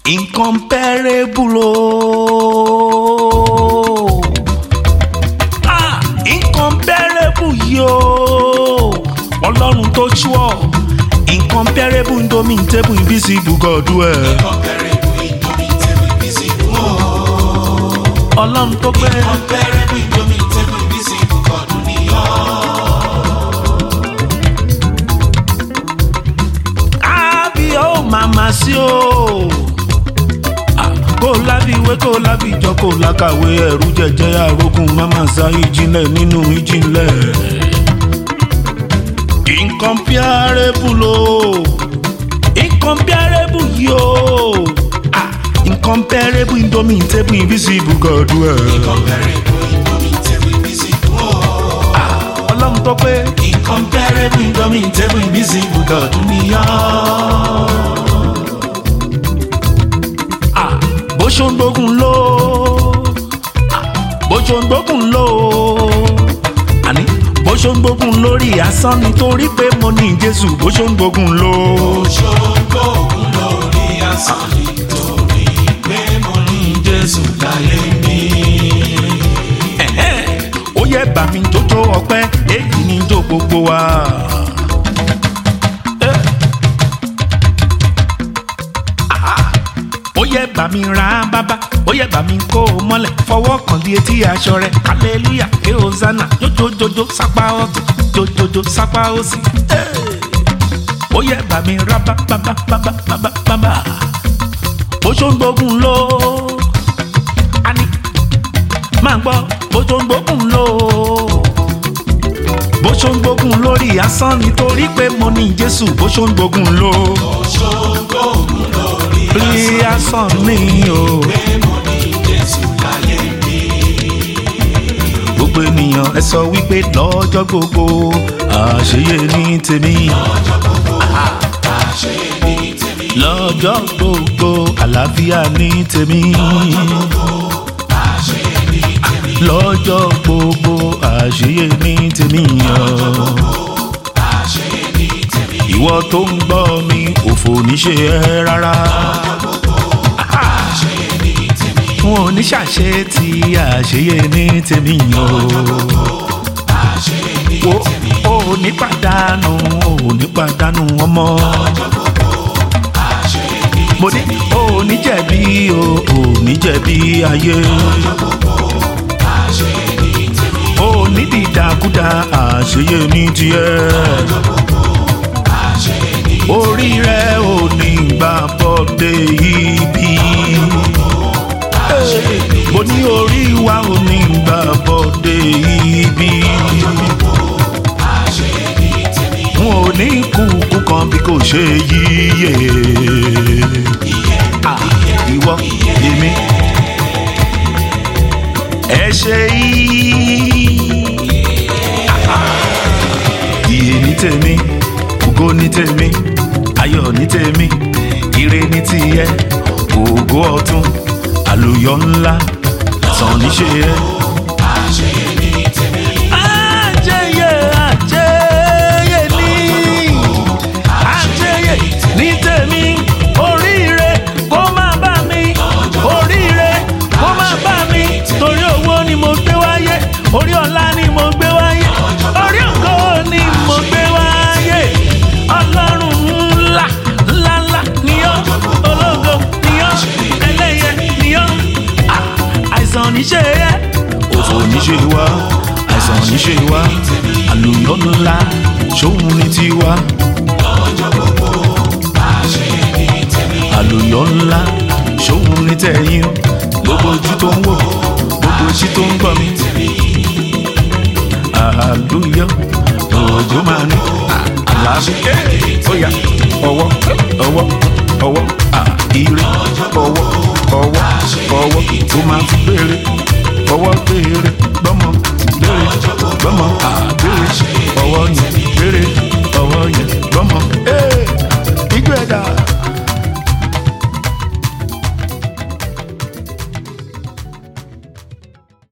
incomparable o. Ah, incomparable yìí o. ọlọ́run tó ṣúọ̀ incomparable indomitable invisible God ẹ̀. Incomparable, indomitable, invisible. Oh, ọlọ́run tó pé. incomparable, indomitable, invisible. God ni ọ́. àbí ó màmá sí o. Ah, kó lábí ìwé kó lábí ìjọ kó lákàwé ẹrú jẹjẹ arógún màmá sá ìjìnlẹ̀ nínú ìjìnlẹ̀. incomparable o incomparable yìí o. Ah, incomparable indomitable invisible God ẹ̀. Incomparable, indomitable, invisible. Oh, ọlọ́run tó pé. incomparable, indomitable, invisible. God ni ọ́. Ah, bó ṣe ń gbógun ló Ah, bó ṣe ń gbógun ló àní bó ṣe ń gbógun lórí asán nítorí pé mo ní jésù bó ṣe ń gbógun ló. Ṣògo ògùn lórí asán nítorí pé mo ní Jésù láyé mi. Ẹ̀hẹ́n, ó yẹ bà mí jójó ọpẹ́ èyí ni jó gbogbo wa. Eh. Ah, ó yẹ bà mí ra bàbá ó yẹ bà mí kó o mọ́lẹ̀ fọwọ́ kan lé etí aṣọ rẹ̀ hallelujah ké hosanna jójójójó sápá ọ̀tún jójójó sápá òsì. Eh. ó yẹ bà mí ra bàbá bàbá bàbá bàbá bó ṣó ń gbógun ló. a ní máa gbọ́ bó tó ń gbógun lò ó. bó ṣó ń gbógun lórí asán nítorí pé mo ní jésù bó ṣó ń gbógun lò ó. Ṣògo ògùn lórí lórí asán mi o. pé mo ní Jésù láyé mi. gbogbo ènìyàn ẹ sọ wípé lọ́jọ́ gbogbo àṣeyẹ ní tèmi. Àṣẹ ní tèmi. lọ́jọ́ gbogbo àlàáfíà ní tèmi. Àṣẹ ní tèmi. lọ́jọ́ gbogbo àṣeyẹ ní tèmi. Àṣẹ ní tèmi. ìwọ tó ń gbọ́ mi òfò níṣe ẹ rárá. Àṣẹ ní tèmi. wọn ò ní ṣàṣe tí àṣeyẹ ní tèmi o. Àṣẹ ní wo o ò ní pàdánù o ò ní pàdánù ọmọ. àṣẹ ní mo ní o ò ní jẹ̀bi o ò ní jẹ̀bi ayé. àṣẹ ní tèmi. o ò ní dìdàkudà àṣeyẹ ní tiẹ̀. Àṣẹ ní orí rẹ ò ní gbà bọ́dé ibi. mo ní orí wa ò ní gbà bọ́dé ibi. àṣẹ ní tèmi. n ò ní kúkú kan bí kò ṣe yíyẹ. Ah, ìwọ èmi ẹ ṣe yìí. Ìyè ní tèmi, ògo ní tèmi, ayọ̀ ní tèmi, ire ní tìyẹ, ògo ọ̀tun, àlùyọ ńlá, sàn níṣe ẹ. Àṣẹ ní tèmi. Àjẹyẹ àjẹyẹ ní àjẹyẹ ní tèmi oríire kó má bá mi oríire kó má bá mi torí owó ni mo gbé wáyé orí ọlá ni mo gbé wáyé orí ògo ni mo gbé wáyé ọlọ́run ńlá ńlá ńlá ni ọ́ ológo ni ọ́ ẹlẹ́yẹ ni ọ́ Ah, àìsàn níṣe yẹ òfò níṣe wá àìsàn níṣe wá àlùyọ ńlá ṣóhun ní tiwa àlùyọ ńlá ṣóhun ní tẹ̀yìn gbogbo ojú tó ń wò gbogbo ojú tó ń gbọ́ mi àlùyọ òjò máa ní àlàáfíà bóyá ọwọ́ ọwọ́ ọwọ́ àìrí ọwọ́ ọwọ́ ọwọ́ tó máa fi béèrè ọwọ́ béèrè gbọ́mọ béèrè